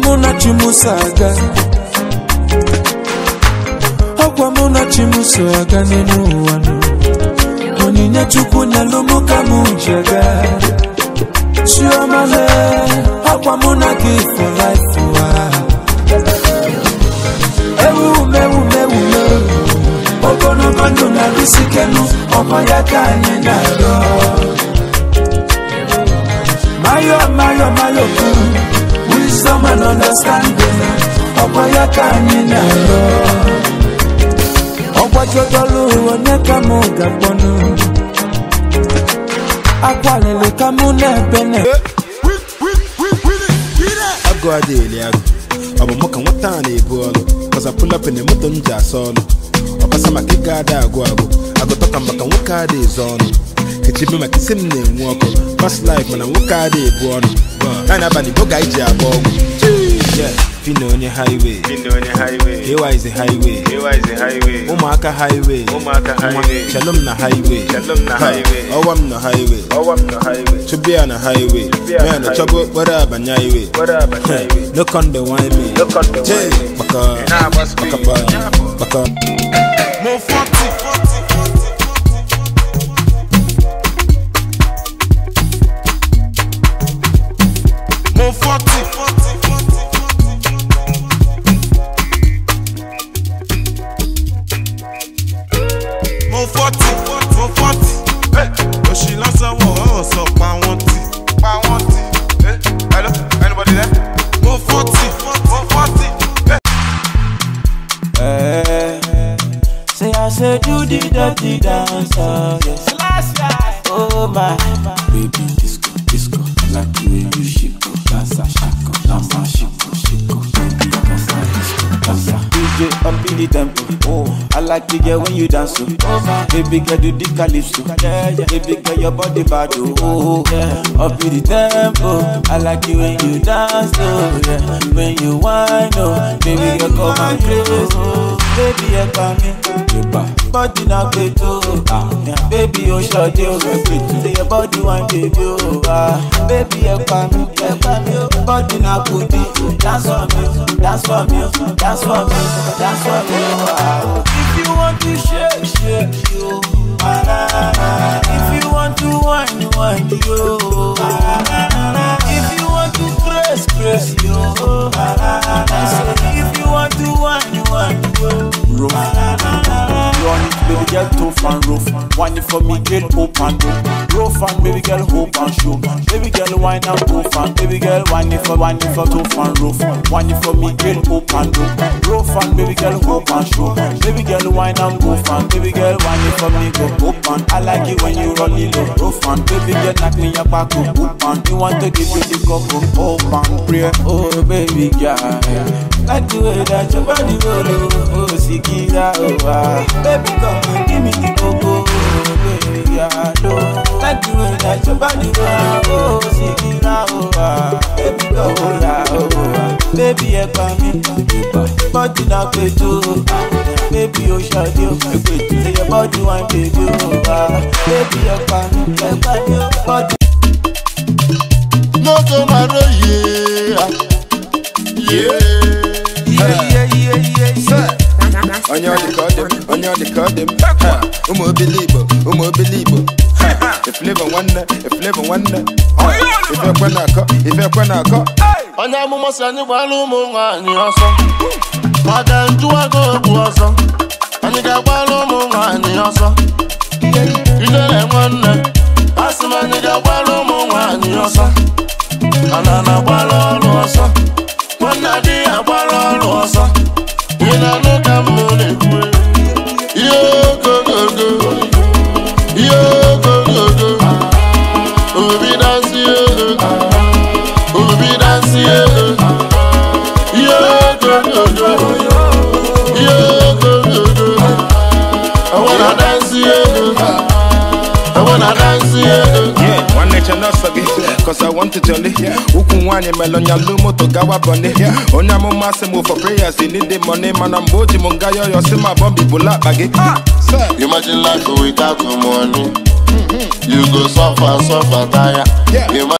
mụ na chimuso aga ọkwa mụ na chimuso aga n'elu ụwa nụ onyinye chukwu nyelụ mụ ka mụ ji aga chioma he ọkwa mụ na gị for life ụwa ewumewumewume ogologo ndụ na bisikenu ọkwa ya ka anyị na-arịọ mayo mayo mayo kwuru wisdom and understanding ọkwa ya ka anyị na-arịọ ọgbajodolu onye ka mụ ga-akpọnụ akwalili ka mụ na-ebe na agụ adịghị agụ ọ bụ mụ ka nwata a na-ebu ọlụ kọzapụlapụ na moto m ji asa ọlụ ọbasa maka ịga ada agụ agụ agụtọka maka nwoke a ezo ọnụ kechibe maka isi m na-enwe ọkụ pas laif mana nwoke a ebu ọnụ ya na abalị boga iji agba ọgwụ Yeah, Fino onye highway Ndị onye highway. AY is a highway AY is a highway. ụmụaka highway Ụmụaka highway. Shalom na highway Shalom na Ha, highway. ọwa m na highway Ọwa m nọ highway. chụbịa na highway Chụbịa na ya na chọba highway. okporo abanye highway Gbara abata highway. no con the wine me No con the wine Jay, me. baka Ị na-agba speed. baka baka Mo forty. Mo forty. Mo forty. Mo forty. Oṣì lásán wọ̀ ọ́ sọ pa wọ́n tì. Pa wọ́n tì. Hello, anybody there? Mo forty. Mo forty. Say I say do the dirty dance, oh yes. Oh my, baby disco, disco, like the way you shake, oh, dance a shako, dance a shako, shako, baby dance a disco, dance a. DJ up in the tempo, oh, I like the girl when you dance, oh, oh my, baby girl do the calypso, yeah yeah, baby girl your body bad, oh, oh yeah, up in the tempo, I like it when you dance, oh yeah, when you whine, oh, baby girl come and crazy, oh, baby you come in, body na gbeto, ah, yeah, baby o ṣọdẹ o gbeto, say your body wan baby o, ah, baby ẹ pa mi, ẹ pa mi o, body na kudi, dance for me, dance for me, dance for me, dance for me, ah. If you want to shake, shake yo, ah, na, na, na. if you want to whine, whine yo, ah, na, na, na. if you want to press, press yo, ah, na, na, na. Say, if you want to whine, whine yo, ah, na, na, na. Run it, baby girl, tough and rough. Wine it for me, girl, hope and rough. Rough and baby girl, hope and show. Baby girl, wine and tough and baby girl, wine it for, wine it for tough and rough. Wine it for me, girl, hope and rough. Rough and baby girl, hope and show. Baby girl, wine and rough and baby girl, wine it for me, go hope and I like it when you roll it low. Rough and baby girl, knock me your back up, hope and you want to give you the cup of hope and pray. Oh baby girl, like the way that your body roll, oh, oh Sikira, oh ah. Baby come and give me the coco, oh baby girl, oh. Like the way that your body roll, oh Sikira, oh ah. Baby come oh yeah, oh ah. Baby ẹ pa mi, body na peto, ah. Baby o ṣọdẹ o, peto. Say your body wine baby, oh ah. Baby ẹ pa mi, ẹ pa mi, body. n'oge mara yie yie onye ọ dị ka ọ dị m onye ọ dị ka ọ dị m Ha, ụmụ obili igbo ụmụ obili igbo Ha, eflevo nwanne eflevo nwanne Ha, ife ekwe na-akọ ife ekwe na-akọ onye amụma si anyị gbara ụmụ nwaanyị ọsọ maka njụwago okwu ọsọ anyị ga-agbara ụmụ nwaanyị ọsọ ijere nwanne a sị m anyị ga-agbara ụmụ nwaanyị ọsọ mana na-agbara ọrụ ọsọ nwanne adịghị agbara ọrụ ọsọ ị na-anụ ka m na-ekwu ihe ogogogo ihe ogogogo obi dansie obi dansie ihe ogogogo ihe ogogogo I wanna dance yeah, I wanna dance yeah. Yeah, nwanne che n'ọsọ gị cause I want to jolly ukwu nwaanyị melonyalu moto gawa bọni onye amụma sị m for prayers they need the money mana mgbe o ji m nga yọyọ si ma bọmbi bụla akpa gị Imagine life without money. You go suffer, suffer, tire. Yeah. Imagine